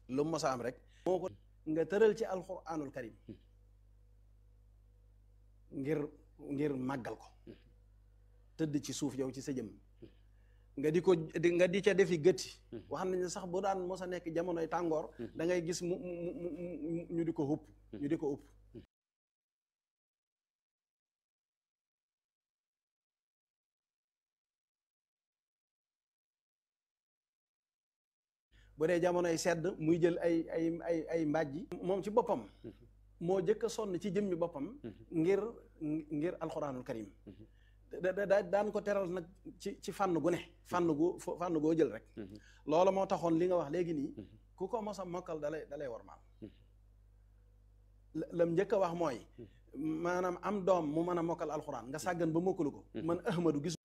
lu mu mos a am rek moo ko nga tëral ci alquranul karim ngir ngir màggal ko tëdd ci suuf yow ci sa jëm nga di ko di nga di ca defi gëtti wax nañ ne sax bu daan mos a nekk jamonoy tàngoor da ngay gis mu mu mu ñu di ko xupp ñu di ko upp bu dee jamonoy sedd muy jël ay ay ay ay mbàjji moom ci boppam moo jëkk a sonn ci jëmmi boppam ngir ngir alxuraanul karim da da daan ko teral nag ci ci fànn gu ne fànn gu fànn goo jël rek loolu moo taxoon li nga wax léegi nii ku ko mos a mokkal dalay dalay war maam lam njëkk a wax mooy maanaam am doom mu mën a mokkal alxuraan nga sàggan ba mokkalu ko man ahmadu gis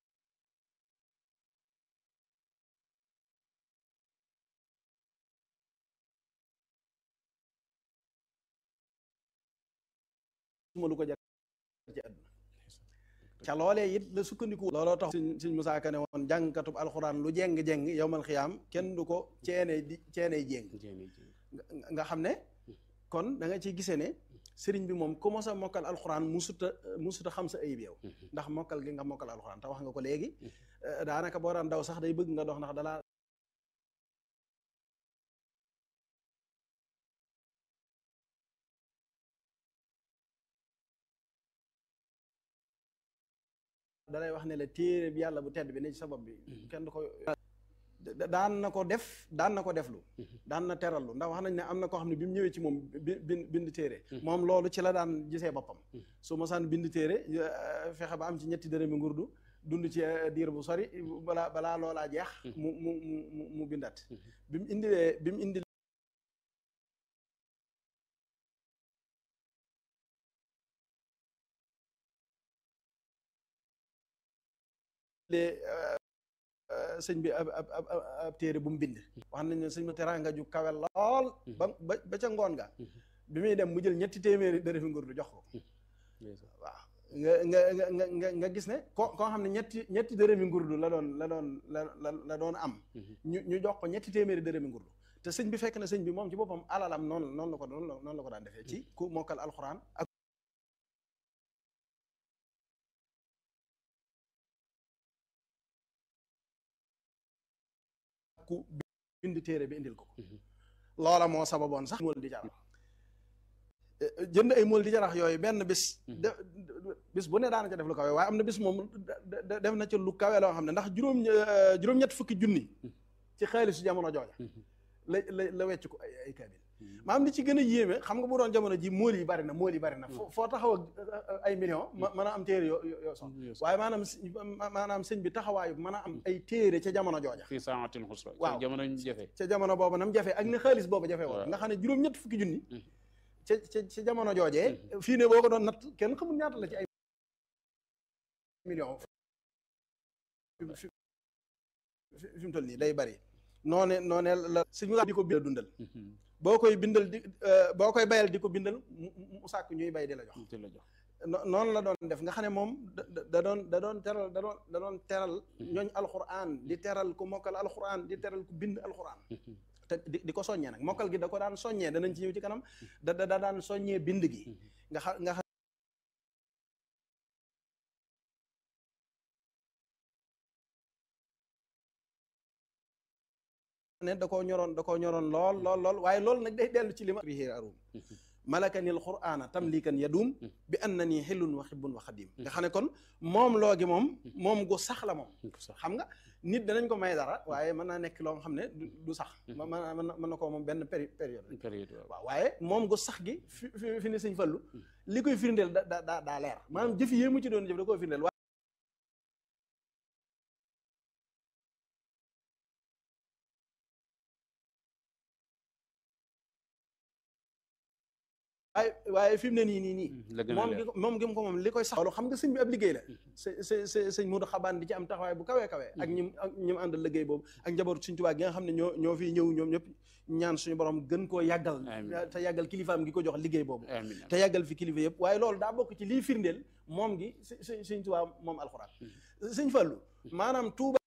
ma lu ko jar ci àdduna ca loolee it la sukkandiku looloo tax suñ suñ Musaa Ka ne woon jàngkatub alxuraan lu jeng-jeng yowmal xiyaam kenn du ko ceenee di ceeney jéng nga xam ne kon da nga ciy gisee ne sëriñ bi moom ku mos a mokkal alxuraan musuta musuta xam sa ayib yow ndax mokkal gi nga mokkal alxuraan te wax nga ko léegi daanaka boo daan daw sax day bëgg nga dox ndax dalaa dalay wax ne la téere bi yàlla bu tedd bi ne ci sabab bi kenn du ko daan na ko def daan na ko deflu daan na terallu ndax wax nañ ne am na koo xam ne bi mu ñëwee ci moom bind bind téere moom loolu ci la daan gisee boppam su mosaan bind téere fexe ba am ci ñetti dërëmi ngurdu dund ci diir bu sori balaa balaa loolaa jeex mu mu mu mu bindat bi mu indilee bi mu indi sëñ bi ab ab ab téere bu mu bind wax nañ ne sëñ ma teraanga ju kawe lool ba ba ca ngoon nga bi muy dem mu jël ñetti téeméeri dërëfi nguur du jox ko waaw nga nga nga nga nga gis ne ko koo xam ne ñetti ñetti dërëmi ngurdu la doon la doon la la doon am ñu ñu jox ko ñetti téeméeri dërëmi ngurdu te sëñ bi fekk na sëñ bi moom ci boppam alalam noonu noonu la ko noonu la ko daan defee ci ku mokkal alxuraan ak ku bind téere bi indil ko loola moo sababoon sax mool di jarax jënd ay mool di jarax yooyu benn bis de bis bu ne daana ca def lu kawe waaye am na bis moom def na ca lu kawe loo xam ne ndax juróom juróom-ñett fukki junni ci xaalisu jamono jooja la la la wecc ko ay ay kaamil maanaam li ci gën a yéeme xam nga bu doon jamono ji mool yi bari na mool yi bari na foo taxaw ak ay million mën a am téere yoo yoo son waaye maanaam maanaam sëñ bi taxawaayu mën a am ay téere ca jamono jooja fii saatin xusra waaw jamono ñu jafe ca jamono boobu nam jafe ak ne xaalis boobu jafe woon nga xam ne juróom-ñett fukki junni ca ca ca jamono joojee fii ne boo ko doon natt kenn xamul ñaata la ci ay million fi mu toll nii day bari noone noone la suñu di ko bindal dundal boo koy bindal di boo koy bayal di ko bindal mu sàkk ñuy bay di la jox di la jox noonu la doon def nga xam ne moom da doon da doon teral da doon da doon teral ñooñ alxuraan di teral ku mokkal alxuraan di teral ku bind alxuraan te di di ko soññee nag mokkal gi da ko daan soññee danañ ci ñëw ci kanam da da daan soññee bind gi nga xam nga xam ne da koo ñoroon da koo ñoroon lool lool lool waaye loolu nag day dellu ci li ma bi xiir arum malakani al qur'ana tamlikan yadum bi anna nii xillun wa xibbun wa xadim nga xam ne kon moom loo gi moom moom gu sax la moom xam nga nit danañ ko may dara waaye mën naa nekk loo xam ne du sax mën mën na koo moom benn période période waaw waaye moom gu sax gi fi fi ni sëñ fallu li koy firndeel da da daa leer maanaam jëf yee mu ci doon jëf da koy firndeel waaye waaye fi mu ne nii nii nii moom gi moom gi ko moom li koy sax loolu xam nga sëñ bi ab liggéey la sa sa sa sëñ Mudu Xabaan di ci am taxawaay bu kawee kawee ak ñim ak ñi mu àndal liggéey boobu ak njabootu suñ Tuubaa gi nga xam ne ñoo ñoo fiy ñëw ñoom ñëpp ñaan suñu borom gën koo yàggal te yàggal kilifaam gi ko jox liggéey boobu te yàggal fi kilifa yëpp waaye loolu daa bokk ci lii firndeel moom gi s suñ Tuubaa moom alxuraan sëñ Fallu maanaam Tuubaa